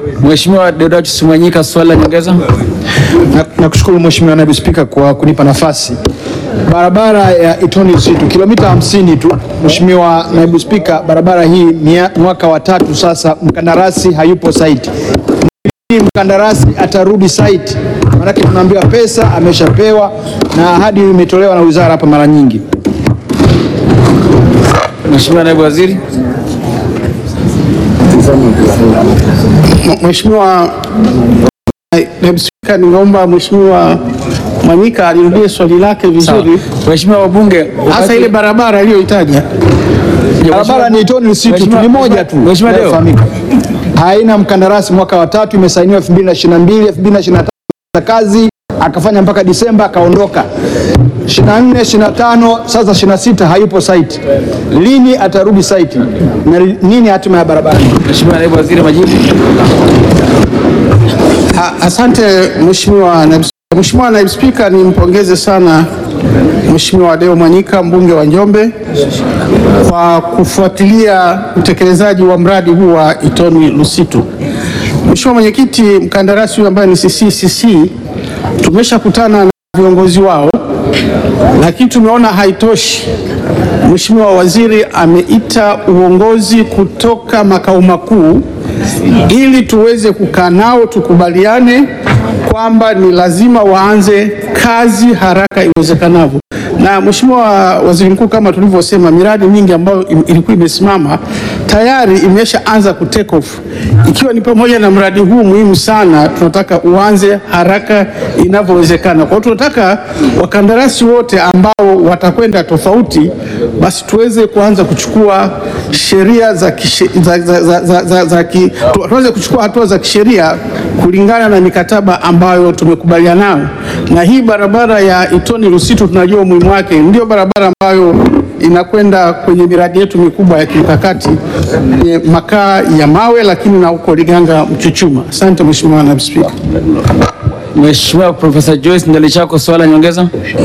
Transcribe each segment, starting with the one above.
Mheshimiwa Deodatus Mwanyika, swali la nyongeza. Na- Nakushukuru Mheshimiwa Naibu Spika kwa kunipa nafasi. Barabara ya Itoni Lusitu kilomita 50 tu. Mheshimiwa Naibu Spika, barabara hii mia- mwaka wa tatu sasa, mkandarasi hayupo site. Ni mkandarasi atarudi site? Maanake tunaambiwa pesa ameshapewa na ahadi imetolewa na wizara hapa mara nyingi. Mheshimiwa Naibu Waziri. Mheshimiwa Naibu Spika, ningeomba Mheshimiwa Mwanyika alirudie swali lake vizuri, Mheshimiwa wabunge, hasa ile barabara aliyoitaja. Barabara ni Itoni Lusitu tu, ni moja tu. Mheshimiwa Deo. inayofahamika. Haina mkandarasi mwaka wa tatu, imesainiwa 2022, 2023 za kazi akafanya mpaka Disemba akaondoka. 24, 25, sasa 26 hayupo site. Lini atarudi site? Na nini hatima ya barabara? Mheshimiwa Naibu Waziri, majibu. A- Asante Mheshimiwa Naibu Spika. Mheshimiwa Naibu Spika, nimpongeze sana Mheshimiwa Deo Mwanyika mbunge wa Njombe kwa kufuatilia utekelezaji wa mradi huu wa Itoni Lusitu. Mheshimiwa Mwenyekiti, mkandarasi huyu ambaye ni CCCC tumeshakutana na viongozi wao, lakini tumeona haitoshi. Mheshimiwa Waziri ameita uongozi kutoka makao makuu ili tuweze kukaa nao tukubaliane kwamba ni lazima waanze kazi haraka iwezekanavyo. Na Mheshimiwa Waziri Mkuu, kama tulivyosema, miradi mingi ambayo im- ilikuwa imesimama tayari imeshaanza ku take off, ikiwa ni pamoja na mradi huu muhimu sana, tunataka uanze haraka inavyowezekana. Kwa hiyo tunataka wakandarasi wote ambao watakwenda tofauti, basi tuweze kuanza kuchukua sheria za, kishe- za, za, za, za, za, za ki, tu- tuweze kuchukua hatua za kisheria kulingana na mikataba ambayo tumekubaliana nayo. Na hii barabara ya Itoni Lusitu tunajua umuhimu wake, ndio barabara ambayo inakwenda kwenye miradi yetu mikubwa ya kimkakati kwenye makaa ya mawe, lakini na huko Liganga Mchuchuma. Asante Mheshimiwa Naibu Spika. Mheshimiwa Profesa Joyce Ndalichako, swali la nyongeza.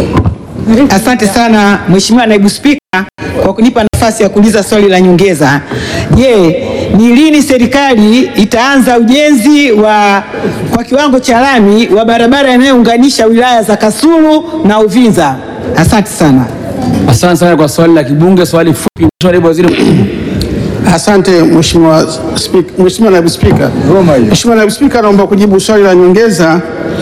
Asante sana Mheshimiwa Naibu Spika kwa kunipa nafasi ya kuuliza swali la nyongeza. Je, ni lini serikali itaanza ujenzi wa kwa kiwango cha lami wa barabara inayounganisha wilaya za Kasulu na Uvinza? Asante sana. Asante sana kwa swali la kibunge. Swali fupi, Mheshimiwa Naibu Waziri. Asante Mheshimiwa Spika, Mheshimiwa Naibu Spika. Mheshimiwa Naibu Spika, naomba kujibu swali la nyongeza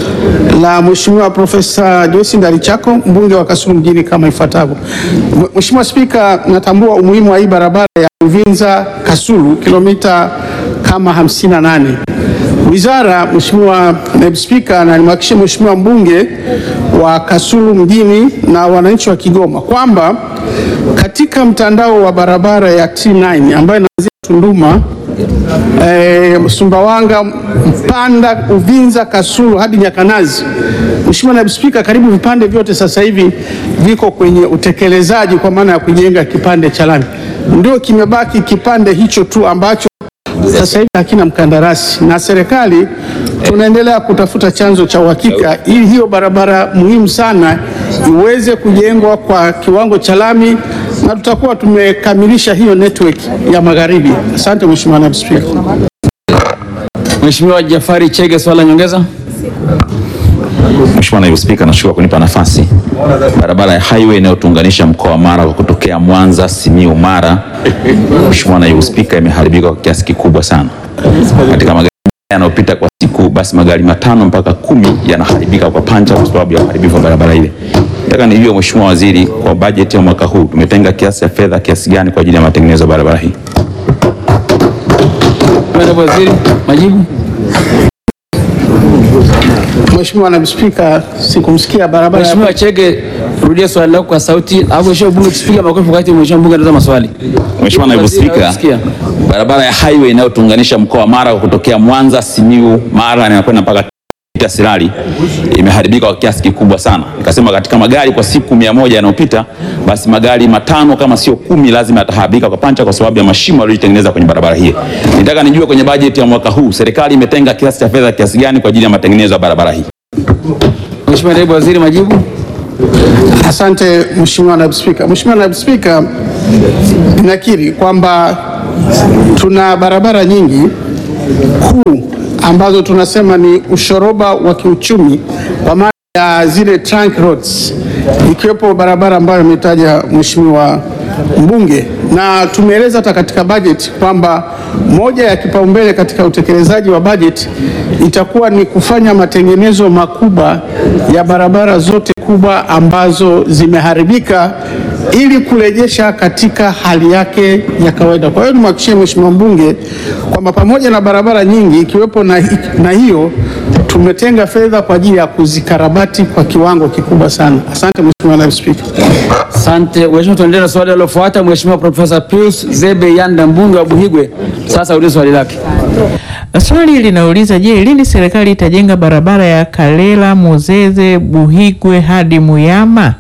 la Mheshimiwa Profesa Joyce Ndalichako mbunge wa Kasulu mjini kama ifuatavyo. Mh- Mheshimiwa Spika, natambua umuhimu wa hii barabara ya Uvinza Kasulu kilomita kama 58. Wizara, Mheshimiwa Naibu Spika, na nimhakikishie Mheshimiwa mbunge wa Kasulu mjini na wananchi wa Kigoma kwamba katika mtandao wa barabara ya T9 ambayo inaanzia Tunduma eh, Sumbawanga, Mpanda, Uvinza, Kasulu hadi Nyakanazi. Mheshimiwa Naibu Spika, karibu vipande vyote sasa hivi viko kwenye utekelezaji kwa maana ya kujenga kipande cha lami. Ndio kimebaki kipande hicho tu ambacho sasa hivi hakina mkandarasi, na serikali tunaendelea kutafuta chanzo cha uhakika ili hiyo barabara muhimu sana iweze kujengwa kwa kiwango cha lami na tutakuwa tumekamilisha hiyo network ya magharibi. Asante Mheshimiwa Naibu Spika. Mheshimiwa Jafari Chege, swali la nyongeza. Mheshimiwa Naibu Spika, nashukuru kunipa nafasi. Barabara ya highway inayotuunganisha mkoa wa Mara kwa kutokea Mwanza, Simiyu, Mara, Mheshimiwa Naibu Spika, imeharibika kwa kiasi kikubwa sana. Katika magari yanayopita kwa siku, basi magari matano mpaka kumi yanaharibika kwa pancha kwa sababu ya uharibifu wa barabara ile. Nataka nijue Mheshimiwa Waziri, kwa bajeti ya mwaka huu tumetenga kiasi cha fedha kiasi gani kwa ajili ya matengenezo ya barabara hii? Mheshimiwa Naibu Waziri, majibu. Mheshimiwa Naibu Spika, sikumsikia barabara ya Mheshimiwa Chege, rudia swali lako kwa sauti, alafu Mheshimiwa bunge tusipiga makofi wakati Mheshimiwa bunge anatoa maswali. Mheshimiwa Naibu Waziri, Spika, nausikia. barabara ya highway inayotuunganisha mkoa wa Mara kwa kutokea Mwanza, Simiyu, Mara na inakwenda mpaka Geita, Sirari imeharibika kwa kiasi kikubwa sana. Nikasema katika magari kwa siku mia moja yanayopita, basi magari matano kama sio kumi lazima yataharibika kwa pancha kwa sababu ya mashimo yaliyotengeneza kwenye barabara hii. Nitaka nijue kwenye bajeti ya mwaka huu serikali imetenga kiasi cha fedha kiasi gani kwa ajili ya matengenezo ya barabara hii? Mheshimiwa Naibu Waziri, majibu. Asante Mheshimiwa Naibu Spika. Mheshimiwa Naibu Spika, ninakiri kwamba tuna barabara nyingi kuu ambazo tunasema ni ushoroba wa kiuchumi kwa maana ya zile trunk roads, ikiwepo barabara ambayo ametaja Mheshimiwa mbunge, na tumeeleza hata katika bajeti kwamba moja ya kipaumbele katika utekelezaji wa bajeti itakuwa ni kufanya matengenezo makubwa ya barabara zote kubwa ambazo zimeharibika ili kurejesha katika hali yake ya kawaida. Kwa hiyo nimhakikishie Mheshimiwa mbunge kwamba pamoja na barabara nyingi ikiwepo na, na hiyo tumetenga fedha kwa ajili ya kuzikarabati kwa kiwango kikubwa sana. Asante Mheshimiwa Naibu Spika. Asante Mheshimiwa, tuendelee na swali lilofuata. Mheshimiwa Profesa Pius Zebe Yanda mbunge wa Buhigwe, sasa ulize swali lake. Swali linauliza je, lini serikali itajenga barabara ya Kalela Muzeze Buhigwe hadi Muyama?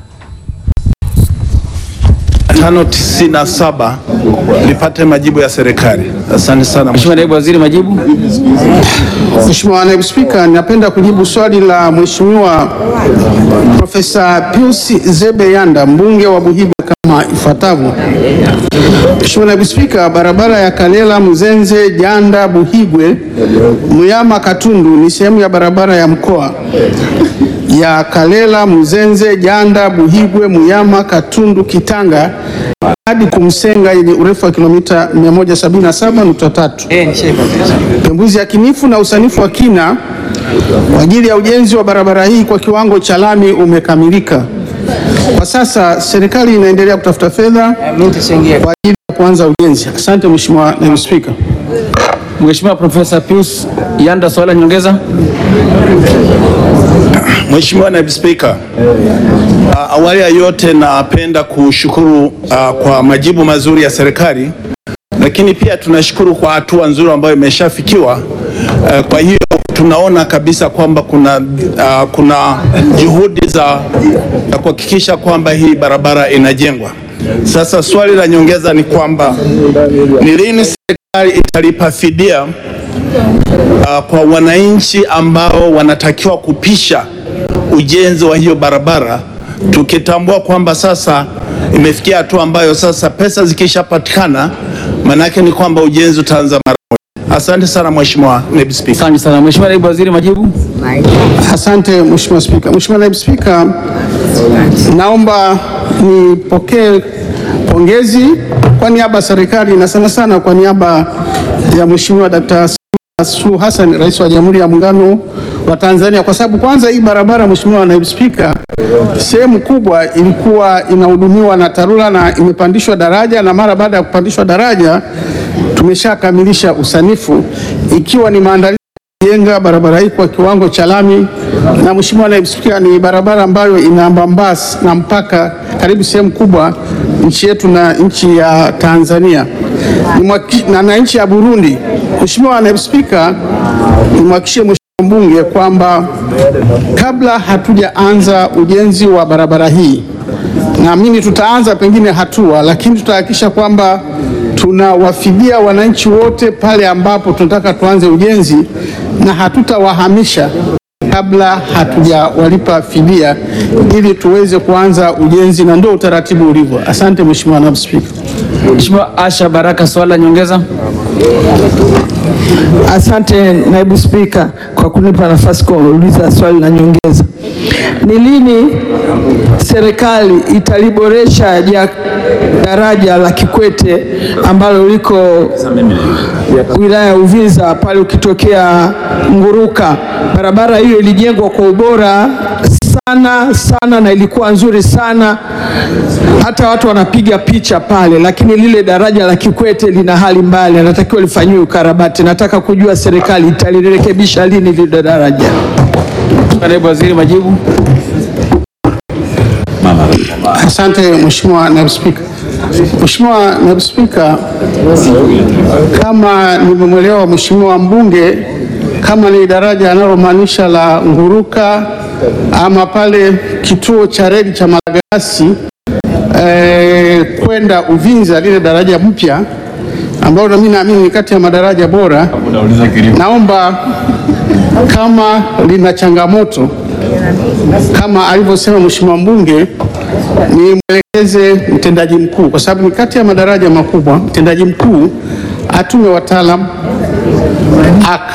tano tisini na saba lipate majibu ya serikali. Asante sana Mheshimiwa Naibu Waziri, majibu. Mheshimiwa Naibu Spika, napenda kujibu swali la Mheshimiwa Profesa Pius Zebe Yanda mbunge wa Buhigwe kama ifuatavyo. Mheshimiwa Naibu Spika, barabara ya Kalela Mzenze Janda Buhigwe Muyama Katundu ni sehemu ya barabara ya mkoa ya Kalela Mzenze Janda Buhigwe Muyama Katundu Kitanga hadi Kumsenga yenye urefu wa kilomita 177.3. Pembuzi yakinifu na usanifu wa kina kwa ajili ya ujenzi wa barabara hii kwa kiwango cha lami umekamilika. Kwa sasa serikali inaendelea kutafuta fedha kwa ajili ya kuanza ujenzi. Asante Mheshimiwa Naibu Spika. Mheshimiwa Profesa Pius Yanda, swali la nyongeza. Mheshimiwa Naibu Spika, uh, awali ya yote napenda kushukuru uh, kwa majibu mazuri ya serikali, lakini pia tunashukuru kwa hatua nzuri ambayo imeshafikiwa. Uh, kwa hiyo tunaona kabisa kwamba kuna, uh, kuna juhudi za za kuhakikisha kwamba hii barabara inajengwa. Sasa swali la nyongeza ni kwamba ni lini serikali italipa fidia uh, kwa wananchi ambao wanatakiwa kupisha ujenzi wa hiyo barabara, tukitambua kwamba sasa imefikia hatua ambayo sasa pesa zikishapatikana, maanake ni kwamba ujenzi utaanza mara moja. Asante sana Mheshimiwa Naibu Spika. Asante sana Mheshimiwa Naibu Waziri, majibu. Asante Mheshimiwa Spika. Mheshimiwa Naibu Spika, naomba nipokee pongezi kwa niaba ya serikali na sana sana kwa niaba ya Mheshimiwa Dkt. Samia Suluhu Hassan, Rais wa Jamhuri ya Muungano wa Tanzania, kwa sababu kwanza hii barabara, Mheshimiwa Naibu Spika, sehemu kubwa ilikuwa inahudumiwa na TARURA na imepandishwa daraja, na mara baada ya kupandishwa daraja tumeshakamilisha usanifu ikiwa ni maandalizi jenga barabara hii kwa kiwango cha lami. Na Mheshimiwa Naibu Spika, ni barabara ambayo inaambambaa na mpaka karibu sehemu kubwa nchi yetu na nchi ya Tanzania Ni mwaki- na, na nchi ya Burundi. Mheshimiwa Naibu Spika, nimhakikishie Mheshimiwa mbunge kwamba kabla hatujaanza ujenzi wa barabara hii naamini tutaanza pengine hatua, lakini tutahakikisha kwamba tunawafidia wananchi wote pale ambapo tunataka tuanze ujenzi na hatutawahamisha kabla hatujawalipa fidia ili tuweze kuanza ujenzi, na ndio utaratibu ulivyo. Asante Mheshimiwa Naibu Spika. Mheshimiwa Asha Baraka, swali la nyongeza. Asante naibu spika kwa kunipa nafasi kuuliza swali la nyongeza. Ni lini serikali italiboresha ja daraja la Kikwete ambalo liko wilaya ya Uvinza pale ukitokea Nguruka? Barabara hiyo ilijengwa kwa ubora sana sana na ilikuwa nzuri sana, hata watu wanapiga picha pale, lakini lile daraja la Kikwete lina hali mbaya, linatakiwa lifanyiwe ukarabati. Nataka kujua serikali italirekebisha lini lile daraja. Mheshimiwa Naibu Waziri, majibu. Asante Mheshimiwa Naibu Spika. Mheshimiwa Naibu Spika, kama nimemwelewa Mheshimiwa mbunge, kama ni daraja analomaanisha la Nguruka ama pale kituo cha reli cha Malagarasi eh, kwenda Uvinza, lile daraja mpya ambalo nami naamini ni kati ya madaraja bora, naomba kama lina changamoto kama alivyosema Mheshimiwa mbunge, nimwelekeze mtendaji mkuu, kwa sababu ni kati ya madaraja makubwa. Mtendaji mkuu atume wataalam aka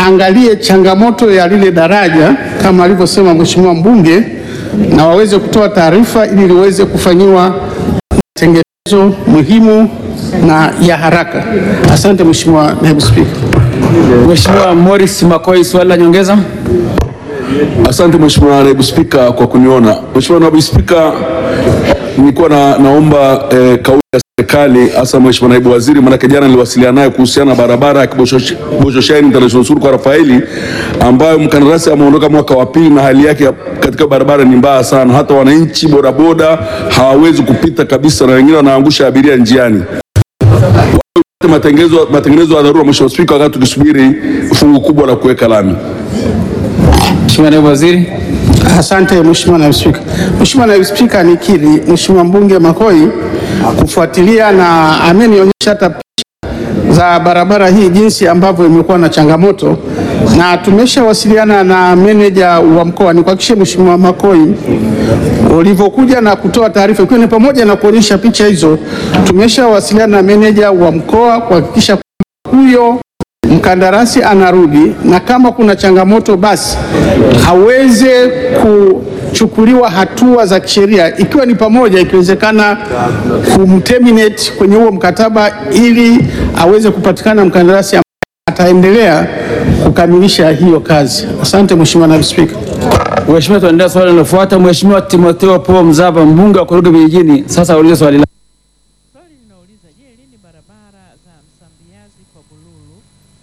waangalie changamoto ya lile daraja kama alivyosema mheshimiwa mbunge, na waweze kutoa taarifa ili liweze kufanyiwa matengenezo muhimu na ya haraka. Asante Mheshimiwa Naibu Spika. Mheshimiwa Morris Makoi, swali la nyongeza. Asante Mheshimiwa Naibu Spika kwa kuniona. Mheshimiwa Naibu Spika, nilikuwa na, naomba eh, kauli ya serikali hasa Mheshimiwa Naibu Waziri, maanake jana niliwasiliana naye kuhusiana na barabara ya Kiboshoshani International School kwa Rafaeli ambayo mkandarasi ameondoka mwaka wa pili na hali yake ya- katika barabara ni mbaya sana, hata wananchi bodaboda hawawezi kupita kabisa, na wengine wanaangusha abiria njiani matengenezo matengenezo ya dharura Mheshimiwa Spika, wakati tukisubiri fungu kubwa la kuweka lami. Mheshimiwa Naibu Waziri. Asante Mheshimiwa Naibu Spika. Mheshimiwa Naibu Spika, nikiri Mheshimiwa mbunge Makoi kufuatilia na amenionyesha hata picha za barabara hii jinsi ambavyo imekuwa na changamoto, na tumeshawasiliana na meneja wa mkoa. Nikuhakikishie Mheshimiwa Makoi, ulivyokuja na kutoa taarifa, ikiwa ni pamoja na kuonyesha picha hizo, tumeshawasiliana na meneja wa mkoa kuhakikisha kwamba huyo mkandarasi anarudi na kama kuna changamoto basi aweze kuchukuliwa hatua za kisheria, ikiwa ni pamoja, ikiwezekana kumterminate kwenye huo mkataba ili aweze kupatikana mkandarasi ambaye ataendelea kukamilisha hiyo kazi. Asante Mheshimiwa Naibu Spika. Mheshimiwa, tuendelea swali linalofuata. Mheshimiwa Timotheo Paul Mzava, mbunge wa Korogwe Vijijini, sasa aulize swali lake. Swali linauliza je, lini barabara za Msambiazi kwa Bululu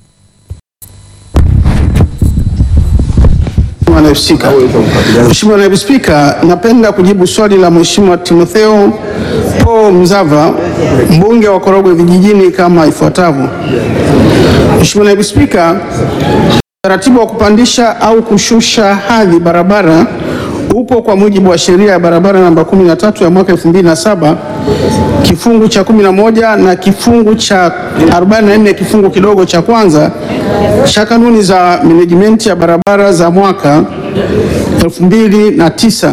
Mheshimiwa Naibu Spika. Mheshimiwa Naibu Spika, napenda kujibu swali la Mheshimiwa Timotheo Paul Mzava, mbunge wa Korogwe Vijijini kama ifuatavyo. Mheshimiwa Naibu Spika, utaratibu wa kupandisha au kushusha hadhi barabara upo kwa mujibu wa sheria ya barabara namba 13 ya mwaka 2007 kifungu cha 11 na kifungu cha 44 kifungu kidogo cha kwanza cha kanuni za menejimenti ya barabara za mwaka 2009.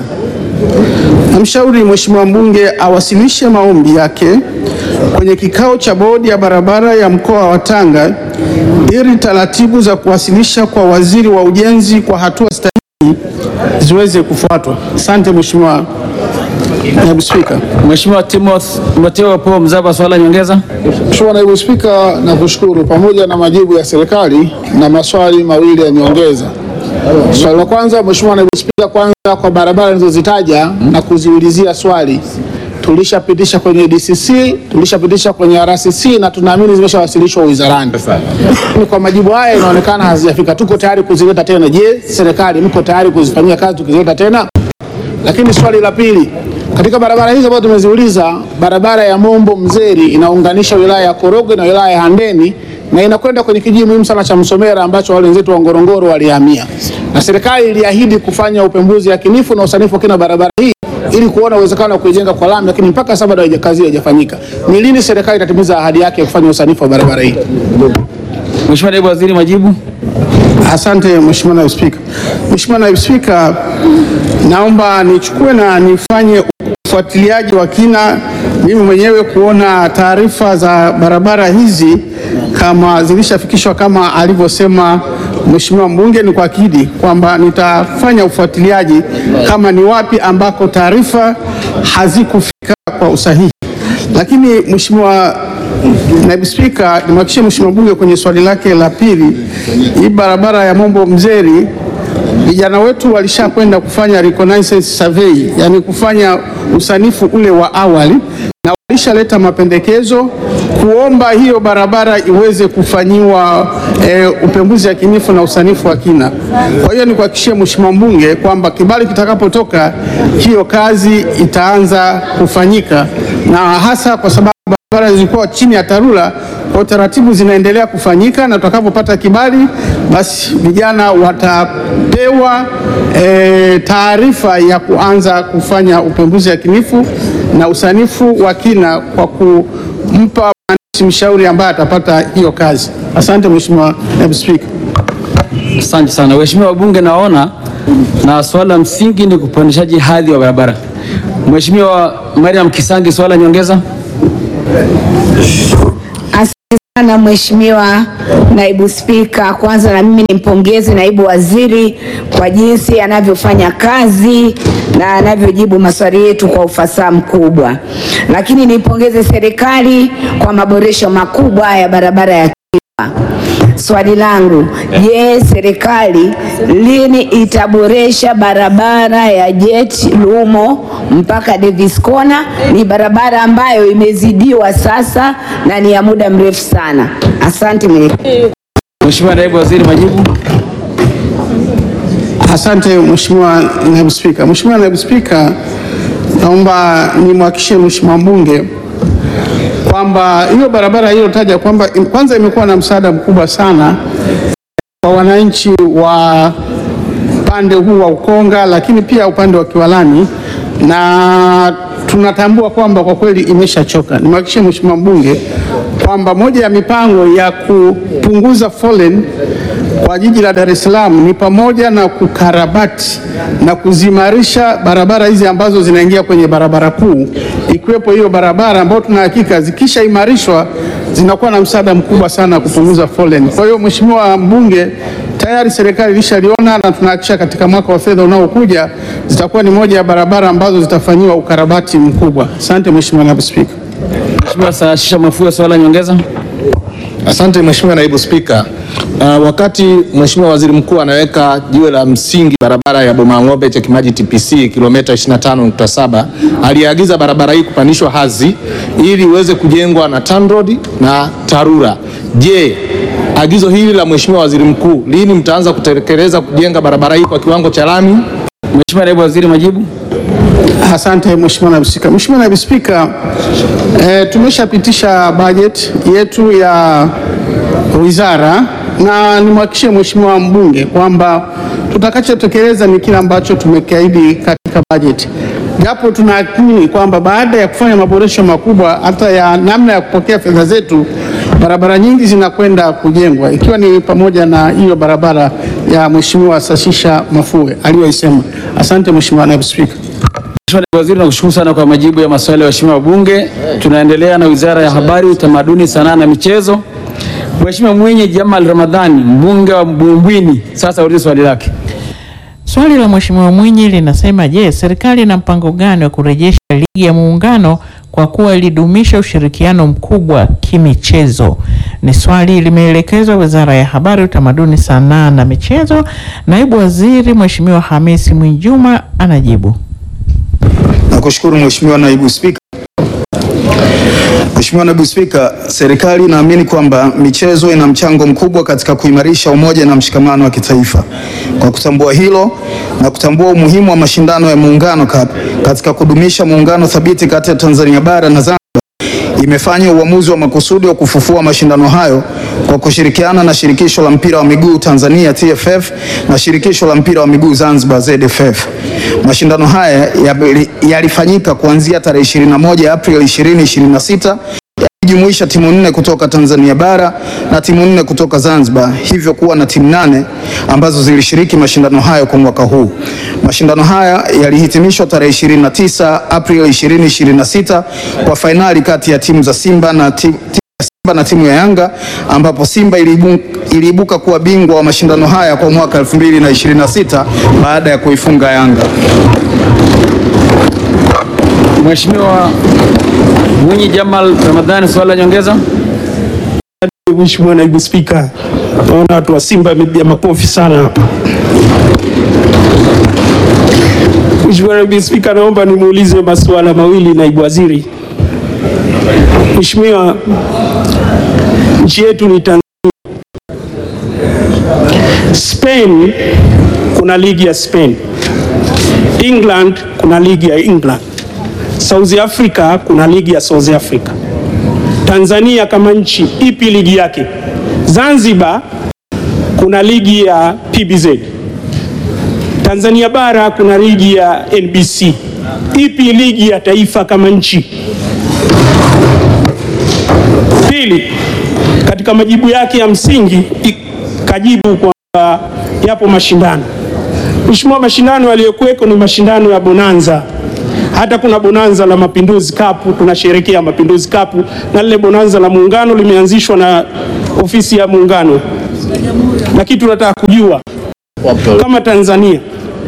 Namshauri Mheshimiwa mbunge awasilishe maombi yake kwenye kikao cha bodi ya barabara ya mkoa wa Tanga ili taratibu za kuwasilisha kwa waziri wa ujenzi kwa hatua stahiki ziweze kufuatwa. Asante Mheshimiwa Naibu Spika. Mheshimiwa Timoth- Timotheo Paul Mzava, swali la nyongeza. Mheshimiwa Naibu Spika, nakushukuru pamoja na majibu ya serikali na maswali mawili ya nyongeza. Swali la kwanza, Mheshimiwa Naibu Spika, kwanza kwa barabara nilizozitaja na kuziulizia swali tulishapitisha kwenye DCC, tulishapitisha kwenye RCC na tunaamini zimeshawasilishwa wizarani. Lakini kwa majibu haya inaonekana hazijafika. Tuko tayari kuzileta tena. Je, serikali mko tayari kuzifanyia kazi tukizileta tena? Lakini swali la pili, katika barabara hizo ambazo tumeziuliza, barabara ya Mombo Mzeri inaunganisha wilaya ya Korogwe na wilaya ya Handeni na inakwenda kwenye kijiji muhimu sana cha Msomera ambacho wale wenzetu wa Ngorongoro walihamia, na serikali iliahidi kufanya upembuzi yakinifu na usanifu wa kina wa barabara hii ili kuona uwezekano wa kuijenga kwa lami, lakini mpaka sasa bado haija- kazi haijafanyika. Ni lini serikali itatimiza ahadi yake ya kufanya usanifu wa barabara hii? Mheshimiwa Naibu Waziri, majibu. Asante Mheshimiwa Naibu Spika. Mheshimiwa Naibu Spika, naomba nichukue na nifanye ufuatiliaji wa kina mimi mwenyewe kuona taarifa za barabara hizi kama zilishafikishwa kama alivyosema Mheshimiwa mbunge, ni kuahidi kwamba nitafanya ufuatiliaji kama ni wapi ambako taarifa hazikufika kwa usahihi. Lakini Mheshimiwa Naibu Spika, nimhakikishie Mheshimiwa mbunge kwenye swali lake la pili, hii barabara ya Mombo Mzeri vijana wetu walishakwenda kufanya reconnaissance survey, yani kufanya usanifu ule wa awali na walishaleta mapendekezo kuomba hiyo barabara iweze kufanyiwa e, upembuzi yakinifu na usanifu wa kina. Kwa hiyo nikuhakikishie Mheshimiwa mbunge kwamba kibali kitakapotoka hiyo kazi itaanza kufanyika na hasa kwa sababu barabara zilikuwa chini ya TARURA kwa taratibu zinaendelea kufanyika, na tutakapopata kibali basi vijana watapewa e, taarifa ya kuanza kufanya upembuzi yakinifu na usanifu wa kina kwa kumpa mhandisi mshauri ambaye atapata hiyo kazi. Asante Mheshimiwa Naibu Spika. Asante sana Mheshimiwa wabunge, naona na swala la msingi ni kupandishaji hadhi wa barabara. Mheshimiwa Mariam Kisangi, swala la nyongeza. Asante sana Mheshimiwa Naibu Spika, kwanza na mimi nimpongeze naibu waziri kwa jinsi anavyofanya kazi na anavyojibu maswali yetu kwa ufasaha mkubwa, lakini nipongeze serikali kwa maboresho makubwa ya barabara ya Kilwa. Swali langu, je, serikali lini itaboresha barabara ya Jet Lumo mpaka Davis Corner? Ni barabara ambayo imezidiwa sasa na ni ya muda mrefu sana. Asante mwenyekiti. Mheshimiwa Naibu Waziri, majibu. Asante Mheshimiwa Naibu Spika. Mheshimiwa Naibu Spika, naomba nimhakikishie Mheshimiwa mbunge kwamba hiyo barabara iliyotaja kwamba kwanza imekuwa na msaada mkubwa sana kwa wananchi wa upande huu wa Ukonga, lakini pia upande wa Kiwalani, na tunatambua kwamba kwa kweli imeshachoka. Nimhakikishie Mheshimiwa mbunge kwamba moja ya mipango ya kupunguza foleni kwa jiji la Dar es Salaam ni pamoja na kukarabati na kuzimarisha barabara hizi ambazo zinaingia kwenye barabara kuu, ikiwepo hiyo barabara ambayo tuna hakika zikishaimarishwa zinakuwa na msaada mkubwa sana kupunguza foleni. Kwa hiyo Mheshimiwa mbunge, tayari serikali ilishaliona na tunahakikisha katika mwaka wa fedha unaokuja zitakuwa ni moja ya barabara ambazo zitafanyiwa ukarabati mkubwa. Asante Mheshimiwa Naibu Spika. Mheshimiwa Saashisha Mafua, swali la nyongeza. Asante Mheshimiwa Naibu Spika. Uh, wakati Mheshimiwa Waziri Mkuu anaweka jiwe la msingi barabara ya Bomang'ombe Chekimaji TPC kilomita 25.7 aliagiza barabara hii kupandishwa hadhi ili iweze kujengwa na TANROADS na TARURA. Je, agizo hili la Mheshimiwa Waziri Mkuu lini mtaanza kutekeleza kujenga barabara hii kwa kiwango cha lami? Mheshimiwa Naibu Waziri, majibu. Asante Mheshimiwa Naibu Spika. Mheshimiwa Naibu Spika, eh, tumeshapitisha bajeti yetu ya wizara na nimhakikishie Mheshimiwa mbunge kwamba tutakachotekeleza ni kile ambacho tumekiahidi katika bajeti, japo tunaamini kwamba baada ya kufanya maboresho makubwa hata ya namna ya kupokea fedha zetu, barabara nyingi zinakwenda kujengwa ikiwa ni pamoja na hiyo barabara ya Mheshimiwa Sashisha Mafue aliyoisema. Asante Mheshimiwa Naibu Spika. Mheshimiwa Naibu Waziri, nakushukuru sana kwa majibu ya maswali ya waheshimiwa wabunge. Tunaendelea na Wizara ya Habari, Utamaduni, Sanaa na Michezo. Mheshimiwa Mwinyi Jamal Ramadhani, mbunge wa Bumbwini, sasa ulize swali lake. Swali la Mheshimiwa Mwinyi linasema, je, serikali ina mpango gani wa kurejesha ligi ya muungano kwa kuwa ilidumisha ushirikiano mkubwa kimichezo? Ni swali limeelekezwa Wizara ya Habari, Utamaduni, Sanaa na Michezo. Naibu Waziri Mheshimiwa Hamisi Mwinjuma anajibu. Nakushukuru Mheshimiwa Naibu Spika. Mheshimiwa Naibu Spika, serikali inaamini kwamba michezo ina mchango mkubwa katika kuimarisha umoja na mshikamano wa kitaifa. Kwa kutambua hilo na kutambua umuhimu wa mashindano ya Muungano Cup katika kudumisha muungano thabiti kati ya Tanzania bara na Zanzibar, imefanya uamuzi wa makusudi wa kufufua mashindano hayo kwa kushirikiana na Shirikisho la Mpira wa Miguu Tanzania TFF na Shirikisho la Mpira wa Miguu Zanzibar ZFF. Mashindano haya yali- yalifanyika kuanzia tarehe 21 Aprili 2026 yakijumuisha timu nne kutoka Tanzania bara na timu nne kutoka Zanzibar, hivyo kuwa na timu nane ambazo zilishiriki mashindano hayo kwa mwaka huu. Mashindano haya yalihitimishwa tarehe 29 Aprili 2026 kwa fainali kati ya timu za Simba na timu Simba na timu ya Yanga ambapo Simba iliibu, iliibuka kuwa bingwa wa mashindano haya kwa mwaka 2026 baada ya kuifunga Yanga. Mheshimiwa Mwinyi Jamal Ramadhani, swali la nyongeza. Mheshimiwa Naibu Spika, naona watu wa Simba wamepiga makofi sana hapa. Mheshimiwa Naibu Spika, naomba nimuulize masuala mawili naibu waziri. Mheshimiwa, nchi yetu ni Tanzania. Spain kuna ligi ya Spain. England kuna ligi ya England. South Africa kuna ligi ya South Africa. Tanzania kama nchi ipi ligi yake? Zanzibar kuna ligi ya PBZ. Tanzania bara kuna ligi ya NBC. Ipi ligi ya taifa kama nchi? Pili, katika majibu yake ya msingi kajibu kwamba yapo mashindano. Mheshimiwa, mashindano yaliyokuweko ni mashindano ya Bonanza Hata kuna bonanza la Mapinduzi Cup, tunasherehekea Mapinduzi Cup, na lile bonanza la Muungano limeanzishwa na ofisi ya Muungano, lakini tunataka kujua kama Tanzania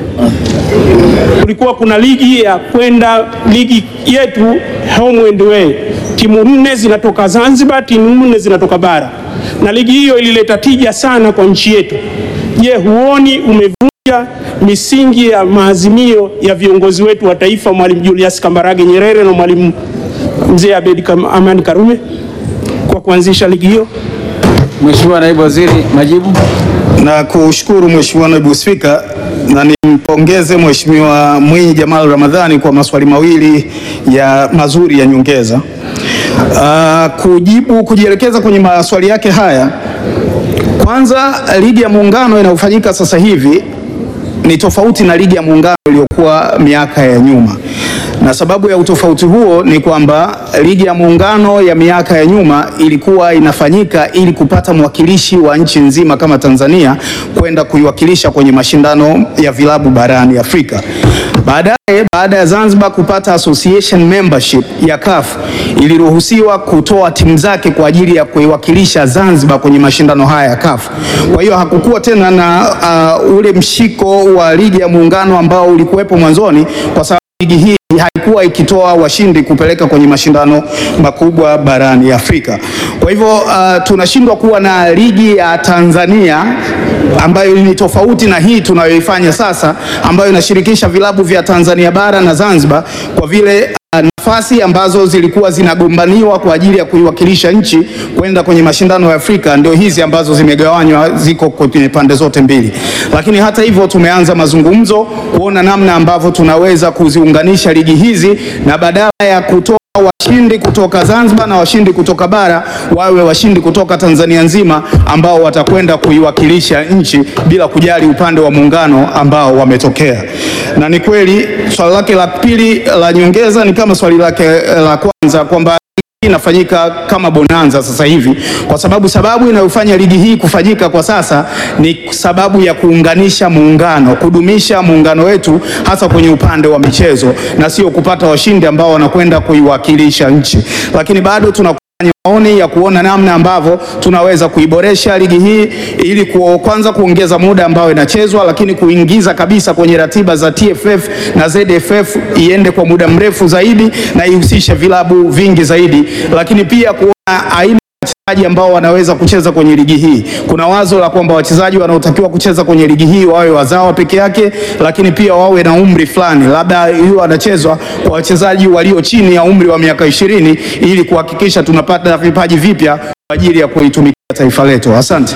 kulikuwa kuna ligi ya kwenda ligi yetu home and away, timu nne zinatoka Zanzibar, timu nne zinatoka bara, na ligi hiyo ilileta tija sana kwa nchi yetu. Je, huoni umevunja misingi ya maazimio ya viongozi wetu wa taifa, Mwalimu Julius Kambarage Nyerere na Mwalimu Mzee Abedi Kam- Amani Karume kwa kuanzisha ligi hiyo? Mheshimiwa Naibu Waziri, majibu. Na kushukuru Mheshimiwa Naibu Spika na nimpongeze Mheshimiwa Mwinyi Jamal Ramadhani kwa maswali mawili ya mazuri ya nyongeza. Ah, kujibu kujielekeza kwenye maswali yake haya, kwanza ligi ya muungano inayofanyika sasa hivi ni tofauti na ligi ya muungano iliyokuwa miaka ya nyuma, na sababu ya utofauti huo ni kwamba ligi ya muungano ya miaka ya nyuma ilikuwa inafanyika ili kupata mwakilishi wa nchi nzima kama Tanzania kwenda kuiwakilisha kwenye mashindano ya vilabu barani Afrika. Baadaye, baada ya Zanzibar kupata association membership ya CAF, iliruhusiwa kutoa timu zake kwa ajili ya kuiwakilisha Zanzibar kwenye mashindano haya ya CAF. Kwa hiyo hakukuwa tena na uh, ule mshiko wa ligi ya muungano ambao ulikuwepo mwanzoni kwa sababu ligi hii haikuwa ikitoa washindi kupeleka kwenye mashindano makubwa barani Afrika. Kwa hivyo uh, tunashindwa kuwa na ligi ya Tanzania ambayo ni tofauti na hii tunayoifanya sasa ambayo inashirikisha vilabu vya Tanzania bara na Zanzibar kwa vile uh, nafasi ambazo zilikuwa zinagombaniwa kwa ajili ya kuiwakilisha nchi kwenda kwenye mashindano ya Afrika ndio hizi ambazo zimegawanywa, ziko kwenye pande zote mbili. Lakini hata hivyo, tumeanza mazungumzo kuona namna ambavyo tunaweza kuziunganisha ligi hizi na badala ya kutoa washindi kutoka Zanzibar na washindi kutoka bara wawe washindi kutoka Tanzania nzima ambao watakwenda kuiwakilisha nchi bila kujali upande wa muungano ambao wametokea. Na ni kweli swali lake la pili la nyongeza ni kama swali lake la kwanza kwamba hii inafanyika kama bonanza sasa hivi, kwa sababu sababu inayofanya ligi hii kufanyika kwa sasa ni sababu ya kuunganisha muungano, kudumisha muungano wetu hasa kwenye upande wa michezo na sio kupata washindi ambao wanakwenda kuiwakilisha nchi, lakini bado tuna maoni ya kuona namna ambavyo tunaweza kuiboresha ligi hii ili ku, kwanza kuongeza muda ambao inachezwa, lakini kuingiza kabisa kwenye ratiba za TFF na ZFF iende kwa muda mrefu zaidi na ihusishe vilabu vingi zaidi, lakini pia kuona aina wachezaji ambao wanaweza kucheza kwenye ligi hii. Kuna wazo la kwamba wachezaji wanaotakiwa kucheza kwenye ligi hii wawe wazawa peke yake, lakini pia wawe na umri fulani, labda hiyo anachezwa kwa wachezaji walio chini ya umri wa miaka ishirini ili kuhakikisha tunapata vipaji vipya kwa ajili ya kuitumikia taifa letu. Asante.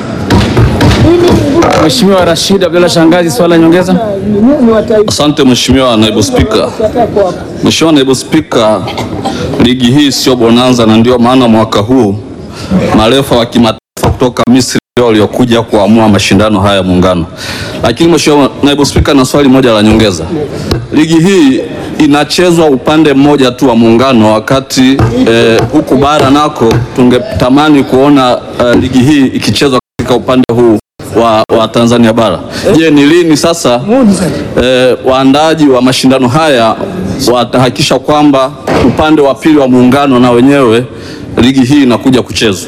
Mheshimiwa Rashid Abdalla Shangazi, swali la nyongeza. Asante Mheshimiwa Naibu Spika. Mheshimiwa Naibu Spika, ligi hii sio bonanza na ndio maana mwaka huu marefa wa kimataifa kutoka Misri ndio waliokuja kuamua mashindano haya ya muungano. Lakini Mheshimiwa Naibu Spika, na swali moja la nyongeza. Ligi hii inachezwa upande mmoja tu wa muungano, wakati eh, huku bara nako tungetamani kuona eh, ligi hii ikichezwa katika upande huu wa, wa Tanzania bara. Je, ni lini sasa eh, waandaaji wa mashindano haya watahakikisha kwamba upande wa pili wa muungano na wenyewe ligi hii inakuja kuchezwa?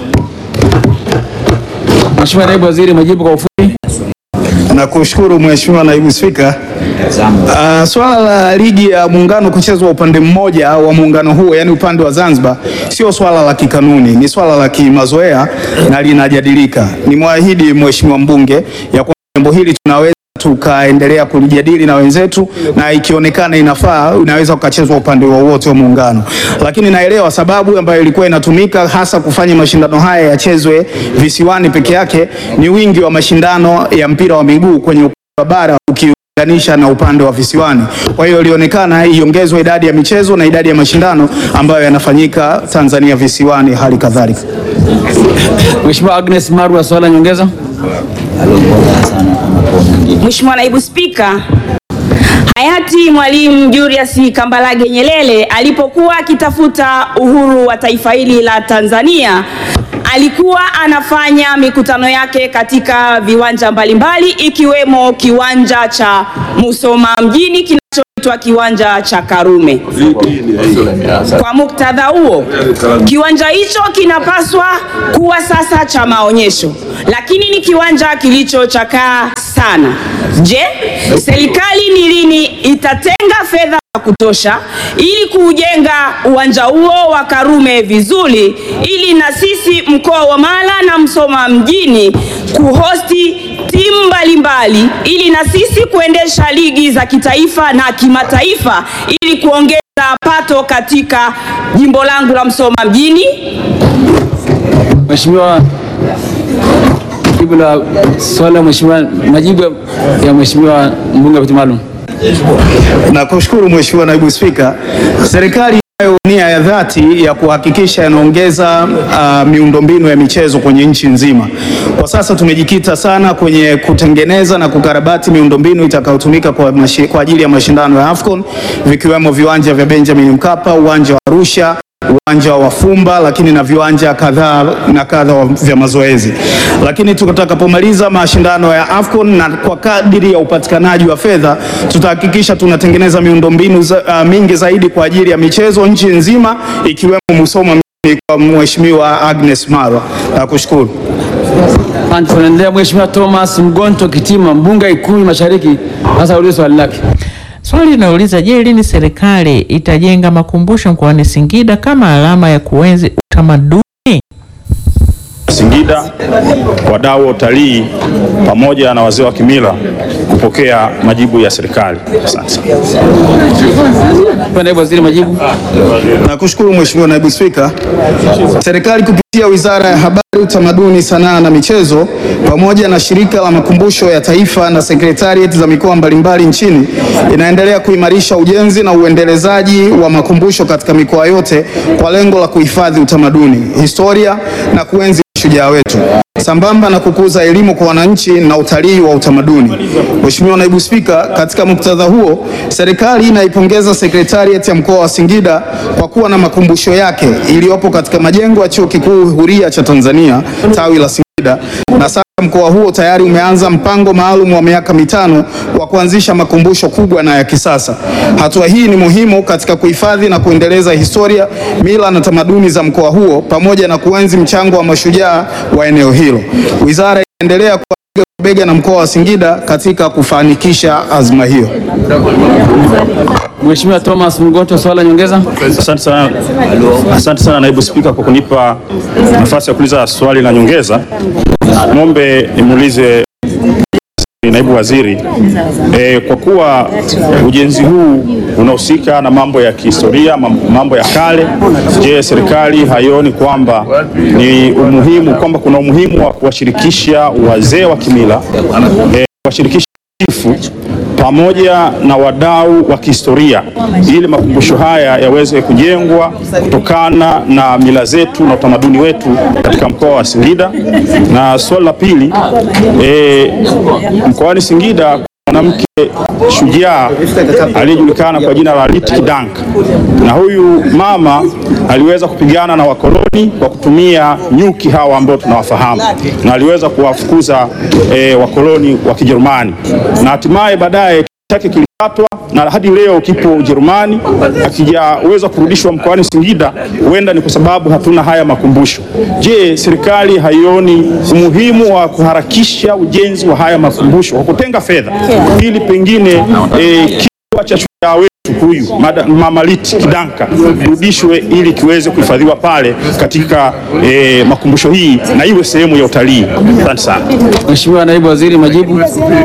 Mheshimiwa Naibu Waziri, majibu kwa ufupi. Nakushukuru Mheshimiwa Naibu Spika. Uh, swala la ligi ya muungano kuchezwa upande mmoja wa muungano huo, yani upande wa Zanzibar, sio swala la kikanuni, ni swala la kimazoea na linajadilika. Nimwahidi Mheshimiwa mbunge ya kwamba jambo hili tunaweza tukaendelea kulijadili na wenzetu, na ikionekana inafaa unaweza ukachezwa upande wowote wa muungano, lakini naelewa sababu ambayo ilikuwa inatumika hasa kufanya mashindano haya yachezwe visiwani peke yake ni wingi wa mashindano ya mpira wa miguu kwenye upande wa bara ukilinganisha na upande wa visiwani. Kwa hiyo ilionekana iongezwe idadi ya michezo na idadi ya mashindano ambayo yanafanyika Tanzania visiwani hali kadhalika. Mheshimiwa Agnes Marwa, swali la nyongeza. Mheshimiwa Naibu Spika, hayati Mwalimu Julius Kambarage Nyerere alipokuwa akitafuta uhuru wa taifa hili la Tanzania alikuwa anafanya mikutano yake katika viwanja mbalimbali ikiwemo kiwanja cha Musoma mjini kinachoitwa kinachoitwa kiwanja cha Karume. Kwa muktadha huo, kiwanja hicho kinapaswa kuwa sasa cha maonyesho, lakini ni kiwanja kilichochakaa sana. Je, serikali ni lini itatenga fedha za kutosha ili kuujenga uwanja huo wa Karume vizuri ili na sisi mkoa wa Mara na Msoma mjini kuhosti timu mbalimbali ili na sisi kuendesha ligi za kitaifa na kimataifa ili kuongeza pato katika jimbo langu la Msoma mjini? Mheshimiwa, jibu la swali la mheshimiwa, majibu ya mheshimiwa mbunge wa viti maalum. Nakushukuru Mheshimiwa Naibu Spika. Serikali inayo nia ya dhati ya kuhakikisha inaongeza uh, miundombinu ya michezo kwenye nchi nzima. Kwa sasa tumejikita sana kwenye kutengeneza na kukarabati miundombinu itakayotumika kwa, mashi- kwa ajili ya mashindano ya AFCON vikiwemo viwanja vya Benjamin Mkapa, uwanja wa Arusha uwanja wa Fumba lakini na viwanja kadhaa na kadha wa- vya mazoezi. Lakini tutakapomaliza mashindano ya AFCON na kwa kadiri ya upatikanaji wa fedha tutahakikisha tunatengeneza miundombinu za, uh, mingi zaidi kwa ajili ya michezo nchi nzima ikiwemo Musoma mjini kwa Mheshimiwa Agnes Marwa. Nakushukuru. Asante. Tunaendelea Mheshimiwa Thomas Mgonto Kitima, mbunge wa Ikulu Mashariki, sasa ulize swali lake. Swali linauliza je, lini serikali itajenga makumbusho mkoani Singida kama alama ya kuenzi utamaduni? Singida, wadau wa utalii pamoja na wazee wa kimila kupokea majibu ya serikali. Asante sana. Naibu Waziri, majibu. Nakushukuru Mheshimiwa Naibu Spika. Serikali kupitia Wizara ya Habari, Utamaduni, Sanaa na Michezo pamoja na Shirika la Makumbusho ya Taifa na sekretarieti za mikoa mbalimbali nchini inaendelea kuimarisha ujenzi na uendelezaji wa makumbusho katika mikoa yote kwa lengo la kuhifadhi utamaduni, historia na kuenzi shujaa wetu sambamba na kukuza elimu kwa wananchi na utalii wa utamaduni. Mheshimiwa Naibu Spika, katika muktadha huo, serikali inaipongeza sekretarieti ya mkoa wa Singida kwa kuwa na makumbusho yake iliyopo katika majengo ya Chuo Kikuu Huria cha Tanzania tawi la Singida na sasa mkoa huo tayari umeanza mpango maalum wa miaka mitano wa kuanzisha makumbusho kubwa na ya kisasa. Hatua hii ni muhimu katika kuhifadhi na kuendeleza historia, mila na tamaduni za mkoa huo pamoja na kuenzi mchango wa mashujaa wa eneo hilo. Wizara inaendelea kupiga bega na mkoa wa Singida katika kufanikisha azma hiyo. Mheshimiwa Thomas Mgonto, swali la nyongeza. Asante sana, asante sana naibu spika kwa kunipa nafasi ya kuuliza swali la nyongeza. Ng'ombe nimuulize naibu waziri e, kwa kuwa ujenzi huu unahusika na mambo ya kihistoria, mam- mambo ya kale, je, serikali haioni kwamba ni umuhimu kwamba kuna umuhimu wa kuwashirikisha wazee wa kimila e, kuwashirikisha chifu pamoja na wadau wa kihistoria ili makumbusho haya yaweze kujengwa kutokana na mila zetu na utamaduni wetu katika mkoa wa Singida. Na swali la pili, e, mkoani Singida kuna mwanamke shujaa aliyejulikana kwa jina la Liti Kidanka, na huyu mama aliweza kupigana na wakoloni kwa kutumia nyuki hawa ambao tunawafahamu, na aliweza kuwafukuza e, wakoloni wa Kijerumani, na hatimaye baadaye kichwa chake kilikatwa na hadi leo kipo Ujerumani, akijaweza kurudishwa mkoani Singida. Huenda ni kwa sababu hatuna haya makumbusho. Je, serikali haioni umuhimu wa kuharakisha ujenzi wa haya makumbusho kwa kutenga fedha ili pengine e, kichwa cha shujaa wetu huyu Mada- Mama Liti Kidanka kirudishwe ili kiweze kuhifadhiwa pale katika e, makumbusho hii na iwe sehemu ya utalii. Asante sana. Mheshimiwa Naibu Waziri, majibu.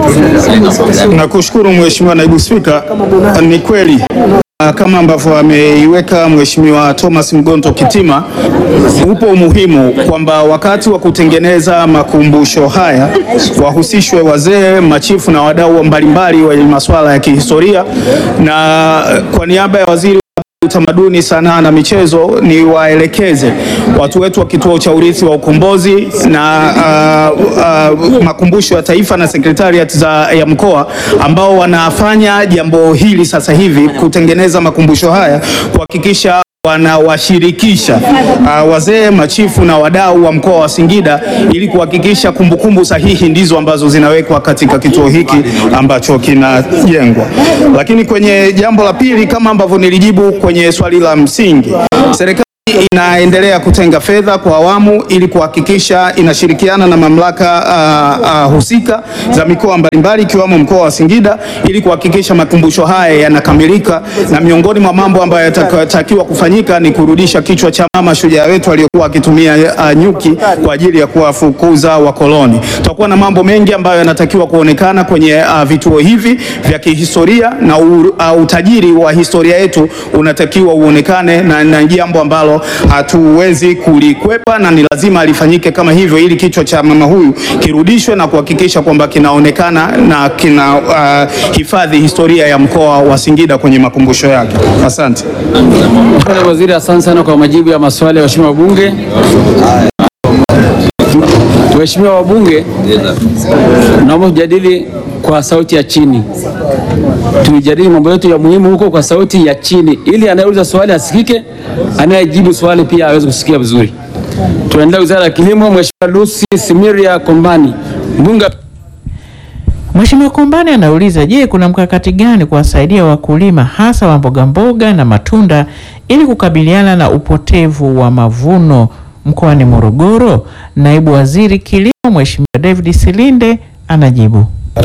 Nakushukuru Mheshimiwa Naibu Spika. Ni kweli uh, kama ambavyo ameiweka Mheshimiwa Thomas Mgonto Kitima, upo umuhimu kwamba wakati wa kutengeneza makumbusho haya wahusishwe wazee, machifu na wadau mbalimbali wenye masuala ya kihistoria, na uh, kwa niaba ya waziri utamaduni, sanaa na michezo ni waelekeze watu wetu wa kituo cha urithi wa ukombozi na uh, uh, makumbusho ya taifa na sekretariat za ya mkoa ambao wanafanya jambo hili sasa hivi kutengeneza makumbusho haya kuhakikisha wanawashirikisha uh, wazee, machifu na wadau wa mkoa wa Singida ili kuhakikisha kumbukumbu sahihi ndizo ambazo zinawekwa katika kituo hiki ambacho kinajengwa. Lakini kwenye jambo la pili, kama ambavyo nilijibu kwenye swali la msingi, serikali inaendelea kutenga fedha kwa awamu ili kuhakikisha inashirikiana na mamlaka uh, uh, husika za mikoa mbalimbali ikiwemo mkoa wa Singida ili kuhakikisha makumbusho haya yanakamilika, na miongoni mwa mambo ambayo yatatakiwa kufanyika ni kurudisha kichwa cha mama shujaa wetu aliyokuwa akitumia uh, nyuki kwa ajili ya kuwafukuza wakoloni. Tutakuwa na mambo mengi ambayo yanatakiwa kuonekana kwenye uh, vituo hivi vya kihistoria na u, uh, utajiri wa historia yetu unatakiwa uonekane na, na jambo ambalo hatuwezi kulikwepa na ni lazima lifanyike kama hivyo, ili kichwa cha mama huyu kirudishwe na kuhakikisha kwamba kinaonekana na kina uh, hifadhi historia ya mkoa wa Singida kwenye makumbusho yake. Asante. Mheshimiwa Waziri, asante sana kwa majibu ya maswali ya waheshimiwa wabunge. Waheshimiwa wabunge, naomba tujadili kwa sauti ya chini, tujadili mambo yetu ya muhimu huko kwa sauti ya chini, ili anayeuliza swali asikike, anayejibu swali pia aweze kusikia vizuri. Tunaendelea Wizara ya Kilimo, Mheshimiwa Lucy Simiria Kombani, mbunge Mheshimiwa Kombani anauliza, je, kuna mkakati gani kuwasaidia wakulima hasa wa mboga mboga na matunda ili kukabiliana na upotevu wa mavuno mkoani Morogoro? Naibu Waziri Kilimo Mheshimiwa David Silinde anajibu.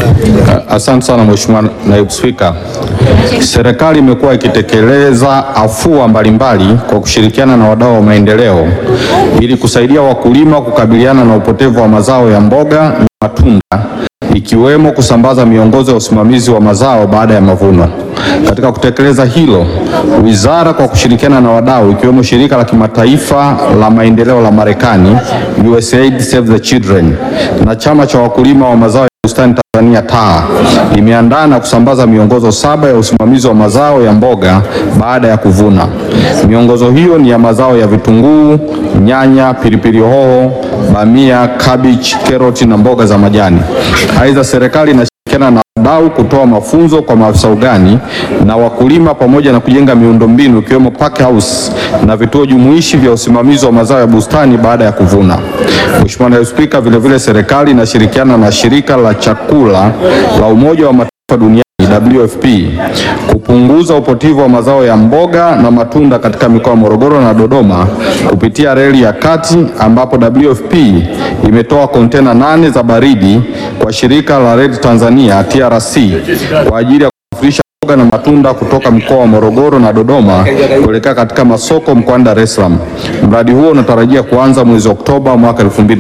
Asante sana Mheshimiwa Naibu Spika. Serikali imekuwa ikitekeleza afua mbalimbali kwa kushirikiana na wadau wa maendeleo ili kusaidia wakulima kukabiliana na upotevu wa mazao ya mboga na matunda ikiwemo kusambaza miongozo ya usimamizi wa mazao baada ya mavuno. Katika kutekeleza hilo, wizara kwa kushirikiana na wadau ikiwemo shirika la kimataifa la maendeleo la Marekani USAID Save the Children na chama cha wakulima wa mazao ya bustani Tanzania TAA imeandaa na kusambaza miongozo saba ya usimamizi wa mazao ya mboga baada ya kuvuna. Miongozo hiyo ni ya mazao ya vitunguu, nyanya, pilipili hoho, bamia, cabbage, karoti na mboga za majani. Aidha, serikali inashirikiana na wadau kutoa mafunzo kwa maafisa ugani na wakulima pamoja na kujenga miundombinu ikiwemo pack house na vituo jumuishi vya usimamizi wa mazao ya bustani baada ya kuvuna. Mheshimiwa Naibu Spika, vilevile serikali inashirikiana na shirika la chakula la Umoja wa Mataifa duniani WFP kupunguza upotevu wa mazao ya mboga na matunda katika mikoa ya Morogoro na Dodoma kupitia reli ya kati ambapo WFP imetoa kontena nane za baridi kwa shirika la Red Tanzania TRC kwa ajili ya kusafirisha mboga na matunda kutoka mkoa wa Morogoro na Dodoma kuelekea katika masoko mkoani Dar es Salaam. Mradi huo unatarajia kuanza mwezi Oktoba mwaka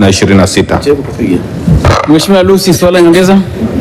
2026. Mheshimiwa Lucy, swali la nyongeza.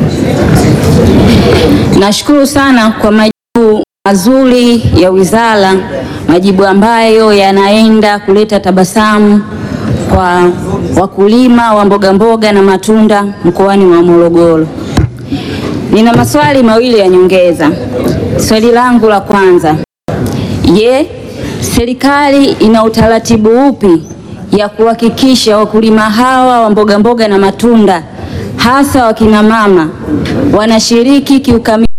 Nashukuru sana kwa majibu mazuri ya wizara, majibu ambayo yanaenda kuleta tabasamu kwa wakulima wa mboga mboga na matunda mkoani wa Morogoro. Nina maswali mawili ya nyongeza. Swali langu la kwanza, je, serikali ina utaratibu upi ya kuhakikisha wakulima hawa wa mboga mboga na matunda hasa wakina mama wanashiriki kiukamilifu